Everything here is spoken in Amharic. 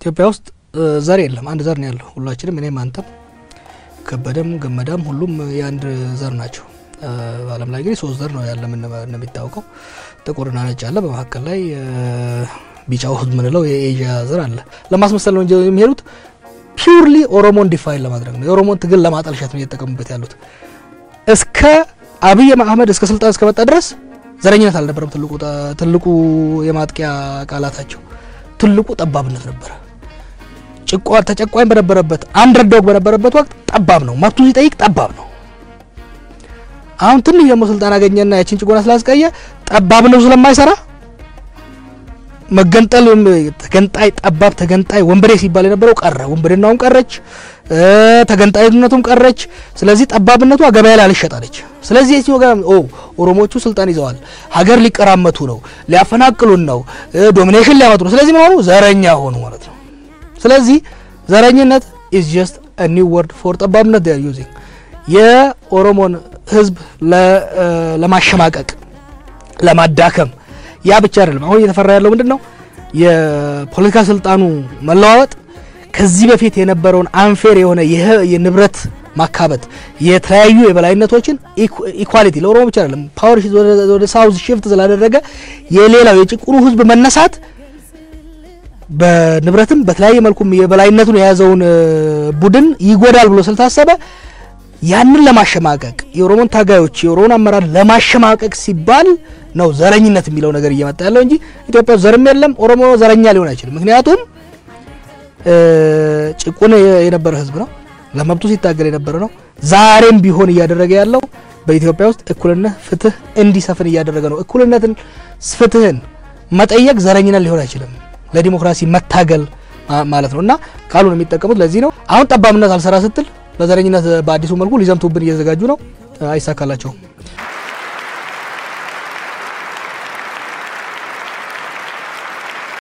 ኢትዮጵያ ውስጥ ዘር የለም፣ አንድ ዘር ነው ያለው። ሁላችንም እኔም፣ አንተም፣ ከበደም ገመዳም ሁሉም የአንድ ዘር ናቸው። በዓለም ላይ እንግዲህ ሶስት ዘር ነው ያለ እንደሚታወቀው፣ ጥቁርና ነጭ አለ። በመካከል ላይ ቢጫው የምንለው የኤዥያ ዘር አለ። ለማስመሰል ነው እንጂ የሚሄዱት ፒውርሊ ኦሮሞን ዲፋይን ለማድረግ ነው። የኦሮሞን ትግል ለማጠልሸት ነው እየተጠቀሙበት ያሉት። እስከ አብይ አህመድ እስከ ስልጣን እስከመጣ ድረስ ዘረኝነት አልነበረም። ትልቁ ትልቁ የማጥቂያ ቃላታቸው ትልቁ ጠባብነት ነበረ። ጭቋ ተጨቋኝ በነበረበት አንደርዶግ በነበረበት ወቅት ጠባብ ነው፣ መብቱ ሲጠይቅ ጠባብ ነው። አሁን ትንሽ ደግሞ ስልጣን አገኘና ያችን ጭቆና ስላስቀየ ጠባብ ነው ስለማይሰራ መገንጠል ተገንጣይ ጠባብ ተገንጣይ ወንበዴ ሲባል የነበረው ቀረ። ወንበዴናውም ቀረች፣ ተገንጣይነቱም ቀረች። ስለዚህ ጠባብነቷ ገበያ ላይ አልሸጣለች። ስለዚህ የዚህ ወገን ኦ ኦሮሞቹ ስልጣን ይዘዋል፣ ሀገር ሊቀራመቱ ነው፣ ሊያፈናቅሉን ነው፣ ዶሚኔሽን ሊያመጡ ነው። ስለዚህ መሆኑ ዘረኛ ሆኑ ማለት ነው። ስለዚህ ዘረኝነት ኢዝ ጀስት ኒው ወርድ ፎር ጠባብነት ዴር ዩዚንግ የኦሮሞን ህዝብ ለማሸማቀቅ ለማዳከም ያ ብቻ አይደለም። አሁን እየተፈራ ያለው ምንድን ነው? የፖለቲካ ስልጣኑ መለዋወጥ ከዚህ በፊት የነበረውን አንፌር የሆነ የንብረት ማካበት የተለያዩ የበላይነቶችን ኢኳሊቲ ለኦሮሞ ብቻ አይደለም ፓወር ወደ ሳውዝ ሽፍት ስላደረገ የሌላው የጭቁኑ ህዝብ መነሳት በንብረትም በተለያየ መልኩም የበላይነቱን የያዘውን ቡድን ይጎዳል ብሎ ስለታሰበ ያንን ለማሸማቀቅ የኦሮሞን ታጋዮች የኦሮሞን አመራር ለማሸማቀቅ ሲባል ነው ዘረኝነት የሚለው ነገር እየመጣ ያለው እንጂ ኢትዮጵያ ውስጥ ዘርም የለም። ኦሮሞ ዘረኛ ሊሆን አይችልም። ምክንያቱም ጭቁን የነበረ ህዝብ ነው፣ ለመብቱ ሲታገል የነበረ ነው። ዛሬም ቢሆን እያደረገ ያለው በኢትዮጵያ ውስጥ እኩልነት፣ ፍትህ እንዲሰፍን እያደረገ ነው። እኩልነትን፣ ፍትህን መጠየቅ ዘረኝነት ሊሆን አይችልም። ለዲሞክራሲ መታገል ማለት ነው እና ቃሉን የሚጠቀሙት ለዚህ ነው። አሁን ጠባብነት አልሰራ ስትል በዘረኝነት በአዲሱ መልኩ ሊዘምቱብን እየተዘጋጁ ነው። አይሳካላቸውም።